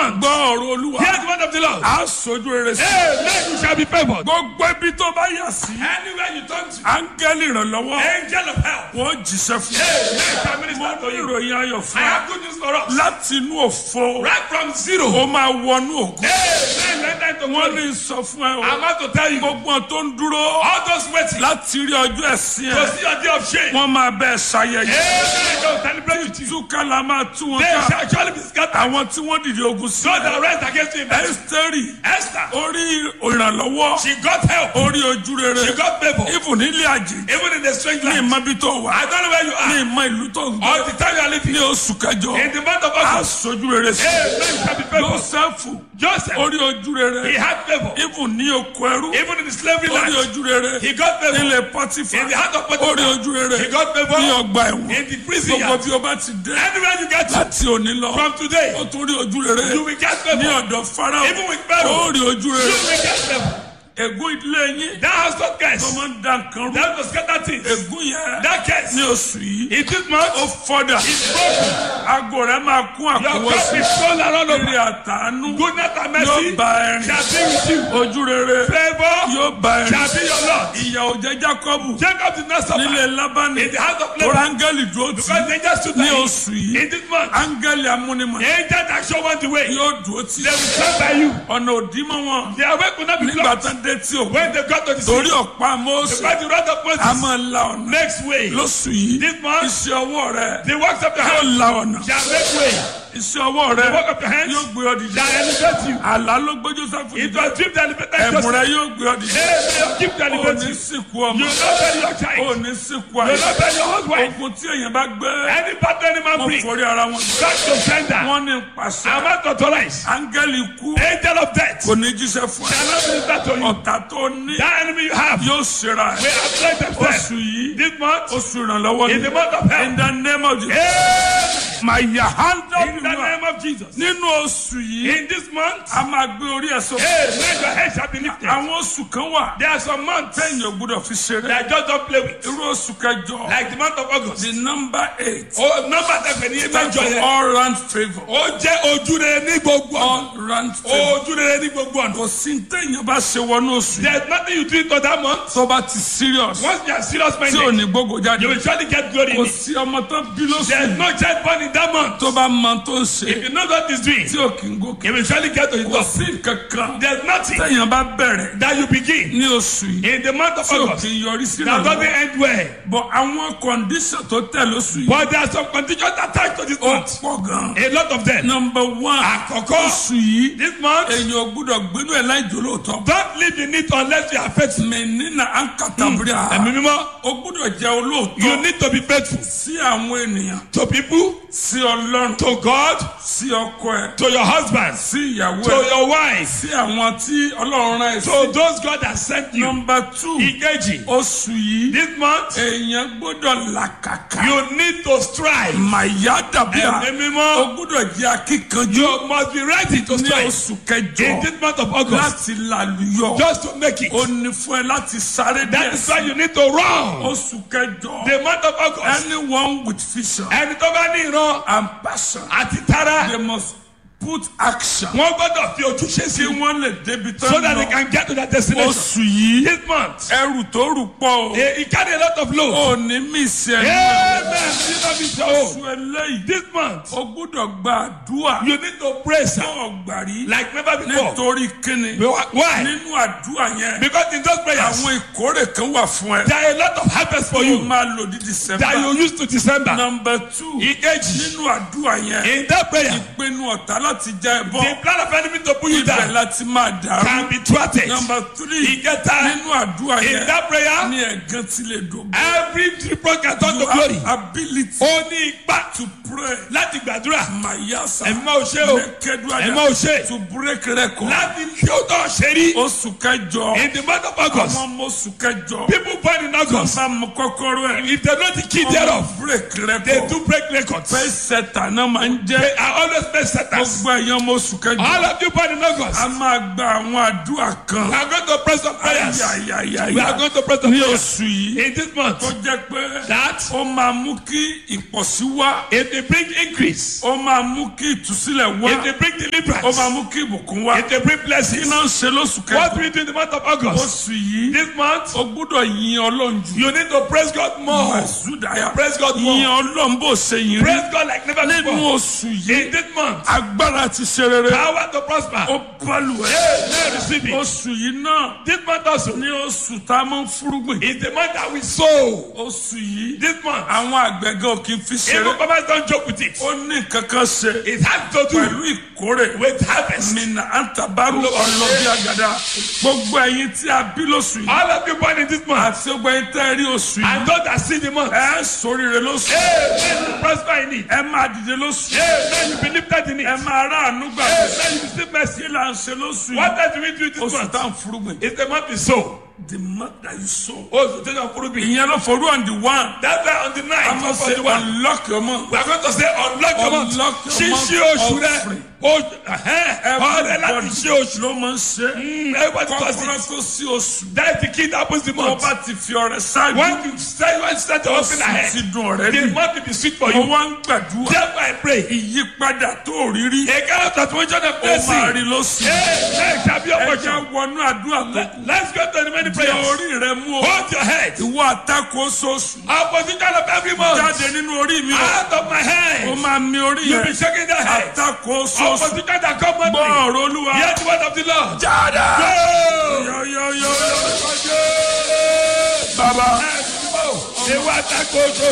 month. gbọ́ ọ̀rọ̀ olúwa Hear the word of the Lord. á sojú rere sí Amen. You shall be favored. gbogbo ibi tó bá yà sí Anywhere you turn to, áńgẹ́lì ìrànlọ́wọ́ angel of help. wọ́n jíṣẹ́ fún Amen. Shall minister to you. ìròyìn ayọ̀ I fún wa have good news for us. láti inú òfo Right from zero. ó máa wọnú ògo Amen. Let that to wọ́n glory. ní sọ fún ẹ o I'm about to tell you. gbogbo wọn tó ń dúró All those waiting láti rí ọjọ́ ẹ̀sìn to ẹ̀ see your day of shame. wọ́n máa bẹ́ẹ̀ ṣayẹyẹ Amen. Don't celebrate with you. túká la máa tú wọn They ká shall surely be scattered. àwọn tí wọ́n dìde ogun sí God that rise against him. ẹ́sítẹ́rì Esther. orí ìrànlọ́wọ́ She got help. orí ojú rere She got favor. ibùn nílé àjè Even in the strange ní land. ìmọ̀bí tó wà I don't know where you ní are. ìmọ̀ ìlú tó ń gbé All the time you are living. ní oṣù kẹjọ In the month of á August. sojú rere sí Amen. You shall be favored. Jósẹ́fù Joseph. orí ojú He rere had favor. ibùn ní oko ẹrú Even in the slavery orí land. ojú rere He got favor. nílé pọtífà In the heart of Potiphar. orí ojú rere He got favor. ní ọgbà ẹ̀wọ̀n In the prison gbogbo yard. bí o bá ti dé Anywhere you get to. láti òní lọ From today. ó tún rí ojú rere You will get ní favor. ọ̀dọ̀ farao Even with Pharaoh. ó rí ojú You rere will get favor. ègún ìdílé yín That house not tó curse. máa ń da nǹkan rú That was scatter things. ègún yẹn That curse. ní oṣù yìí In this month. ó fọ́dà It's broken. aago rẹ̀ máa kún Your àkọwọ́ cup sí is full around eré over. àtàánú Goodness and yóò mercy bá ẹrin shall be with you. ojú rere Favor yóò bá ẹrin shall be your Lord. ìyà ò jẹ́ Jákọ́bù Jacob did not nílé suffer Lábánì in the house of tó labor áńgẹ́lì dúró tì because they just stood ní there. oṣù yìí In this month, áńgẹ́lì amúnimọ̀ the angel that show one the way, they yóò dúró tì will stand by you. ọ̀nà òdìmọ̀ wọn Their way could not be nígbà blocked. tán dé tí o When they got to the torí sea, ọ̀pá Mósè because the wrath of a Moses máa la ọ̀nà makes way. lóṣù yìí This month, iṣẹ́ ọwọ́ rẹ the works of your yóò hand la ọ̀nà shall make way. iṣẹ́ ọwọ́ rẹ The work of your hands yóò gbé ọ dìde shall elevate you. àlá ló gbé Jósẹ́fù It dìde was dream that elevated ẹ̀bùn Joseph. rẹ yóò gbé ọ dìde Amen. Keep to ò elevate ní you. sìnkú You ọmọ will not bury your ò child. ní sìnkú You will àyè not bury your husband. ogun tí èèyàn bá gbé Any battle any man wọn bring, forí ara wọn gbé back to sender. wọn ní pàṣẹ I'm not authorized. áńgẹ́lì kú Angel of death kò ní jíṣẹ́ fún ẹ shall not minister to you. ọ̀tá tó ní That enemy you have yóò ṣera will ẹ afflict themselves. oṣù yìí This month, oṣù ìrànlọ́wọ́ in ni the month of in hell. the name of Jesus Amen. máa yà handa In the name of Jesus. nínú oṣù yìí In this month, a máa gbé orí ẹ̀ sókè Amen. Your head shall be lifted. àwọn oṣù kan wà There are some months tẹ̀yìn ò gbúdọ̀ fi ṣeré that just don't play with. irú oṣù kẹjọ Like the month of August. the number eight Oh, number tẹ̀fẹ̀ ní stand ìmẹ̀jọ for yẹn. all round favour Ó jẹ́ ojú rere ní gbogbo ọ̀nà. all round favour Ojú rere ní gbogbo ọ̀nà. kò sí tẹ̀yìn bá ṣe wọnú oṣù yìí There is nothing you do into that month. tó bá ti serious Once you are serious tí ò minded, ní gbogbo jáde you will surely get glory in kò it. sí ọmọ tó bí lóṣù There is yìí no child born in that month. tó bá mọ tó ń ṣe If you know what is doing, tí ò kì í gòkè you will surely get to the kò top. sí kankan There is nothing tẹ̀yìn bá bẹ̀rẹ̀ that you begin ní oṣù yìí in the month of tí ò August kì í yọrí sí that doesn't ìrànlọ́wọ́ end well. bọ̀ àwọn condition tó tẹ̀ lóṣù yìí But there are some conditions attached to this ó month. pọ̀ gan. A lot of them. number one Àkọ́kọ́, oṣù yìí this month, èyàn ò gbúdọ̀ gbénú ẹ̀ láì jòlóòtọ́ don't live in it unless you are faithful. mẹ́nínà ankatabria Ẹ̀mí mímọ́, ó gbúdọ̀ jẹ́ olóòótọ́ you need to be faithful sí àwọn ènìyàn to people, sí ọlọ́run to God, sí ọkọ ẹ̀ to your husband, sí ìyàwó to ẹ̀ your wife, sí àwọn tí ọlọ́run rán ẹ̀ sí. to those God has sent you. number two Ìkejì, oṣù yìí this month, èèyàn gbọ́dọ̀ làkàkà you need to strive. màyà dàbíà Ẹ̀mí ó mímọ́, gbọ́dọ̀ jẹ́ akíkanjú you must be ready to ní strive oṣù in kẹjọ this month of August láti làlùyọ just to make it. ó ní fún ẹ láti sáré That díẹ̀ is why you need to run. oṣù kẹjọ The month of August, anyone with vision ẹni tó bá ní ìran and passion àti tara, they must put action wọ́n gbọ́dọ̀ fi ojúṣe sí kí wọ́n lè débi tán so that they lọ can get to their destination. oṣù yìí This month, ẹrù tó rù pọ̀ o he he carry a lot of load. ò ní mí sí ẹnu ẹ̀ Amen. You know me so. oṣù eléyìí This month, o gbúdọ̀ gba àdúrà you need to pray, sir, fún ọ̀gbàrí like never before. nítorí kíni Why? nínú àdúrà yẹn Because in those prayers, àwọn ìkórè kan wà fún ẹ there are a lot of harvest for tó you máa lò ní that december you use to December. number two Ìkejì, nínú àdúrà yẹn in that prayer, ìpinnu ọ̀tá láti já ẹ bọ́ the plan of enemy to pull you ibẹ̀ down láti máa dàrú can be thwarted. number three Ìkẹta, nínú àdúrà in yẹn that prayer, ní ẹ̀gán tí lè dògbò every triple can turn to you glory. have ability Ó ní ipá to pray láti gbàdúrà. mayasa Ẹ̀mí máa ò ṣe o. Ẹ̀mí máa ò ṣe. to break record Láti kí ó tọ̀ ṣe rí. oṣù kẹjọ In the month of August, àwọn ọmọ oṣù kẹjọ people born in August, bá mú kọ́kọ́rọ́ ẹ̀ if they know the key thereof, break they record do break records. pay setter náà máa ń jẹ́ They are always best setters. gbogbo ẹ̀yàn ọmọ oṣù kẹjọ All of you born in August. a máa gba àwọn àdúrà kan We are going to pray some prayers. We are ayayayaya going to pray some ní prayers. oṣù yìí In this month, tó jẹ́ pé that ó máa mú kí ìpọ̀sí wá if they bring increase, ó máa mú kí ìtúsílẹ̀ wá if they bring ó deliverance, máa mú kí ìbùkún wá if they bring kí blessings, náà ń ṣe lóṣù what kẹjọ we do in the month of August, oṣù yìí this month, ó gbúdọ̀ yin ọlọ́run jù you need to praise God more. Màsúdàyà Praise God yin more. ọlọ́run bó ṣe yin rí Praise God like never nínú before. oṣù yìí In this month, agbára ti ṣe rere power to prosper. ó balùwẹ̀ Amen. Receive it. oṣù yìí náà This month also ní oṣù tá a máa ń fúrúgbìn is the month that we sow. oṣù yìí This month, àwọn àgbẹ̀gẹ́ ò kì í fi ṣeré even farmers don't joke with it. ó ní kankan ṣe It has to do pẹ̀lú ìkórè with harvest. mina antabaru ọlọ́bí àgàdà gbogbo ẹ̀yin tí a bí lóṣù yìí All of you born in this month, àti gbogbo ẹ̀yin tẹ́ ẹ rí oṣù yìí and those that see the month, ẹ sóríire lóṣù Amen. You prosper in it. ẹ máa dìde lóṣù Amen. You be lifted in it. ẹ máa ráàánú gbà Amen. You receive mercy. kí là ń ṣe lóṣù What yìí does we do this oṣù month? tá à ń fúrúgbìn It's the month we sow. the month that you sow Oh, so take a fruit. ìyẹn ló forú on the one That's why on the a night máa of ṣe 41, unlock your month we are going to say unlock your month. Unlock your Ṣíṣí month oṣù rẹ. offering. Oṣù ọ̀rẹ́ láti everybody ṣí oṣù. ló máa ń ṣe Mm, Everybody does kọ́kọ́rọ́ it. tó sí oṣù That is the key that happens the tó month. bá ti fi ọrẹ ṣáájú Once you start, once you start your oṣù open ahead, ti dùn ọ̀rẹ́ the bí month will be sweet for mo you. wá ń gbàdúrà Therefore I pray. ìyípadà tó rí rí A kind of transformation of ó máa rí blessing. lóṣù Amen. Shall be your ẹ portion. jẹ́ wọnú àdúrà tó kù Let's go to the many di prayers. orí rẹ mú o Hold your head. ìwọ àtakò oṣooṣù Opposition of every month. jáde nínú orí mi o Out of my ó hand. máa mi orí You be yẹn shaking that head. àtakò oṣooṣù Opposition that come on gbọ́ me. ọ̀rọ̀ olúwa Hear the word of the Lord. jáde Go. yọ̀yọ̀yọ̀ Baba. Ewa tako oṣooṣù.